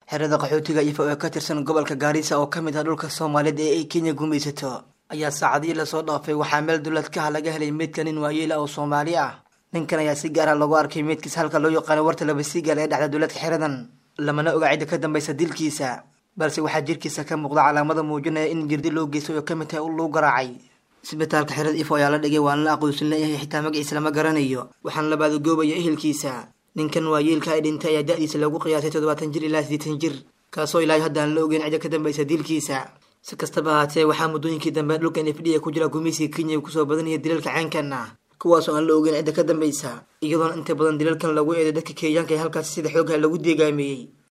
xerada qaxootiga ifo ee ka tirsan gobolka gaarisa oo ka mid ah dhulka soomaaliyeed ee ay kenya gumaysato ayaa saacadihii lasoo dhaafay waxaa meel duladkaha laga helay meydka nin waayeel ah oo soomaali ah ninkan ayaa si gaar ah loogu arkay meydkiis halka loo yaqaano warta labasigaal ee dhexda duladka xeradan lamana oga cidda ka dambaysa dilkiisa balse waxaa jirkiisa ka muuqda calaamada muujinaya in jirdi loo geystay oo ka mid tahay ul lagu garaacay isbitaalka xerada ifo ayaa la dhigay waana la aqoonsan leeyahay xitaa magaciisa lama garanayo waxaana la baadugoobaya ehelkiisa ninkan waayeelka ay dhintay ayaa da-diisa lagu qiyaasay toddobaatan jir ilaa siddeetan jir kaasoo ilaahay hadda aan la ogeyn cidda ka dambaysa dilkiisa si kastaba ahaatee waxaa muddooyinkii dambe dhulka n f d a ku jira gumaysiga kenya uu kusoo badanaya dilalka caynkan ah kuwaasoo aan la ogeyn cidda ka dambaysa iyadoona inta badan dilalkan lagu eeday dadka kenyaanka ee halkaasi sida xoogha lagu deegaameeyey